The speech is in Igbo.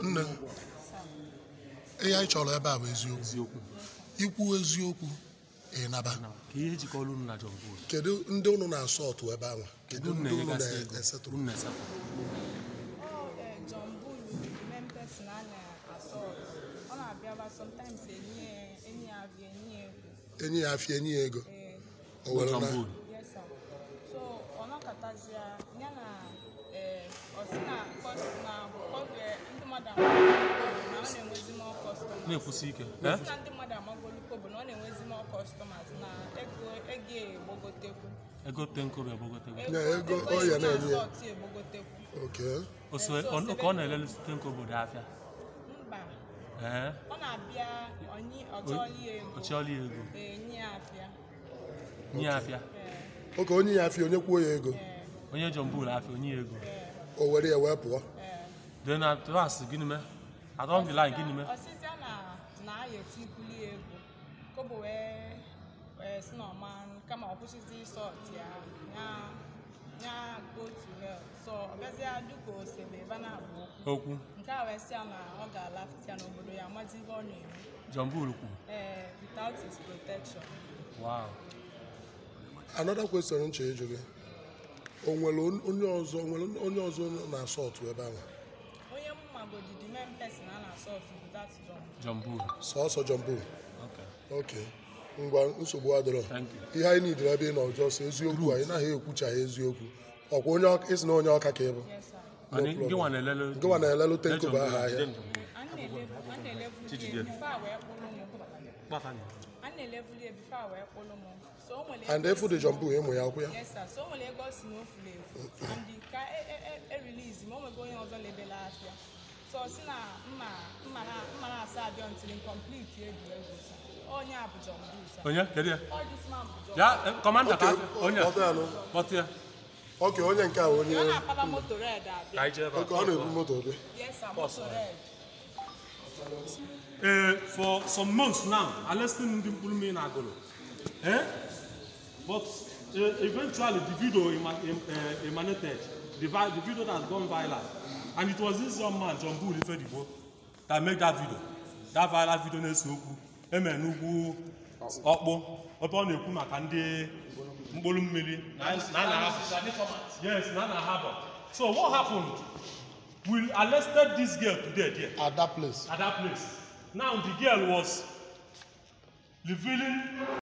nne ihe anyị chọrọ ebe a bụ eziokwu eziokwu ikwu eziokwu ịnaba na ka ihe jikọrọ unu na John Bull kedu ndị unu na-asọ ọtụ ebe ahụ kedu unu ndị unu na-enyegasị ego na-esetụrụ unu na-esetụ Oh, eh, John Bull is the main person a na-assault. Ọ na-abịaba sometimes enyi ya enyi ya abịa enyi ya egwu. enyi ya afịa enyi ya ego Eh, o were John na Bull yes sir. So ọ nọkọtazịa ya na eh, ọ sị na kọs na oge ndị mmadụ amagolu na ọ na-enwezi more customers. na-ekwusi ike Ọ eh? sị na ndị mmadụ amagolu kobo na ọ na-enwezi more customers na ego ego ya egbogotekwu. ego tenkobe egbogote Na ego ọ ya esi na-enye ya. assault ya egbogotekwu. oke oso ọ- ka ọ na-elele tenkobe dị afịa Mba. ee ọ na-abịa onye ọchọli ya ego ọchịọla ya ego enye ya afịa nye ya afịa ee oke onye ya afịa onye kwuo ya ego ee onye John Bull afịa onye ya ego ee o were ya wee pụọ ee de na tras gịnị mee adọn dị line gịnị mee ọsịsịa na na aya etikuli ya ego kobo wee wee si na ọma kama ọ kwụsịzi sọt ya ya ya go to hell so ọ bịazịa dịka osebe ebe a na-abụ okwu okwu nke a wee sịa na ọ ga-alafịa n'obodo ya amazi ihe ọ na-eme John Bull kwuru ee without his protection wow another question nche ịjụ gị o nwere onye ọzọ o nwere onye ọzọ na-asọ ọtụ ebe ahụ onye mmagodi the main person a na-asọt bụ that John John Bull sọọsọ John Bull okay oke ngwa nsogbu adịrọ thank you ihe anyị nidere ebe ị nọ ọjọọ sọ eziokwu anyị naghị ekwuchaghị eziokwu ọkwa onye ọka isi na onye ọka ka ị bụ yes sir Anyị- problem. gị nwa na-elele Gị nwa na-elele John tenkobe Bull, aha ahịa. jide John Bull. a na-elevu Chijide. bifo a wee kpụrụ m Kpata ya. a na-elevuli ya bifo a wee kpụrụ m so o nwere and ego efu dị si- John Bull ịmụ ya akwụ ya yes sir so o nwere ego si na o furu efu and ka erilizi ma o nwego onye ọzọ lebela afịa so ọ sị na mma mma na mma na-asa abịa until complete egwuregwu sir onye a bụ John Bull sir onye kedu ya all this man bụ John ya eh, kọmanda ka Okay, onye kpọta ya nụ. kpọta ya oke onye nke a onye ọ na-akpaba moto red ka abịa anyị jee ebe a. oke ọ na-ebu moto dị yes sir moto red Uh, for some months now, I listened to Mpulumi Nagolo. Eh? But uh, eventually the video ema- em- uh, emanated, the, vi- the video that has gone viral. And it was this young man, John Bull Ifedibo, that made that video. That viral video na-ese okwu. Eme n'ugwu ọkpụ ebe ọ na-ekwu maka ndị mkpụrụ mmiri na na na yes na na harbor. So what happened? We arrested this girl today there at that place at that place. Now the girl was revealing